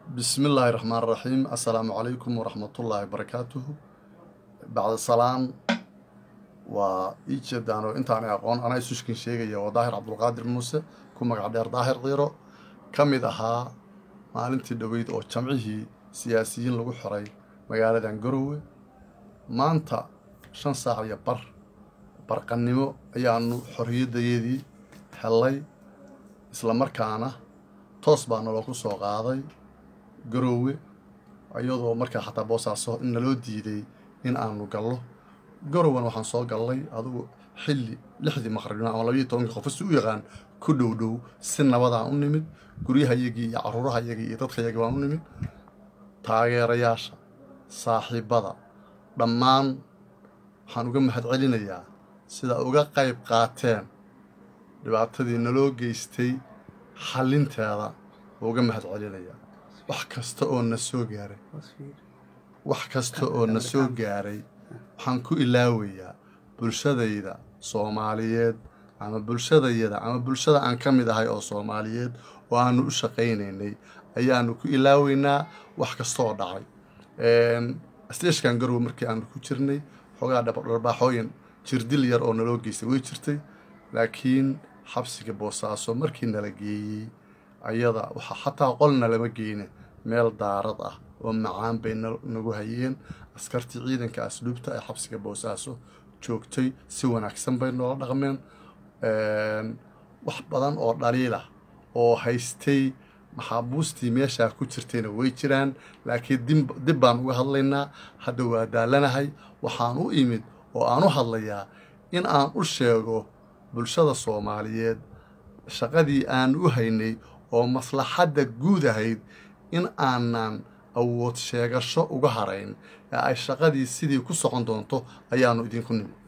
bismi illaahi raxmaan raxiim assalaamu calaykum waraxmatullaahi barakaatuhu bacda salaan waa ii jeedaan oo intaana aqoon anaa isuskin sheegaya waa daahir cabdulqaadir muuse ku magac dheer daahir kiiro ka mid ahaa maalintii dhoweyd oo jamcihii siyaasiyiin lagu xiray magaaladan garowe maanta shan saac iyo bar barqannimo ayaanu xorriyaddayeedii hellay isla markaana toos baa naloo ku soo qaaday garoowe iyadoo markaa xataa boosaaso in naloo diiday in aanu gallo garowan waxaan soo gallay adugu xilli lixdii maqribnimo ama labayo tobankii qof si u yaqaan ku dhow dhow si nabadaan u nimid guryahayagii iyo caruurahayagii iyo dadkayagii baan u nimid taageerayaasha saaxiibbada dhammaan waxaan uga mahad celinayaa sida uga qayb qaateen dhibaatadii naloo geystay xallinteeda uga mahad celinayaa wax kasta oo na soo gaaray wax kasta oo na soo gaaray waxaan ku ilaawayaa bulshadayda soomaaliyeed ama bulshadayada ama bulshada aan ka mid ahay oo soomaaliyeed oo aanu u shaqaynaynay ayaanu ku ilaaweynaa wax kasta oo dhacay steeshkan garowe markii aanu ku jirnay xoogaa dharbaaxooyin jirdil yar oo naloo geystay way jirtay laakiin xabsiga boosaaso markii nala geeyey ayada waxaa xataa qolna lama geyne meel daarad ah oo macaan bay nagu hayeen askartii ciidanka asluubta ee xabsiga boosaaso joogtay si wanaagsan bay noola dhaqmeen wax badan oo dhaliilah oo haystay maxaabuustii meeshaa ku jirtayna way jiraan laakiin dib baan uga hadlaynaa hadda waa daalanahay waxaan u imid oo aan u hadlayaa in aan u sheego bulshada soomaaliyeed shaqadii aan u haynay oo maslaxadda guud ahayd in aanan awood sheegasho uga harayn ee ay shaqadii sidii ku socon doonto ayaanu idinku nimid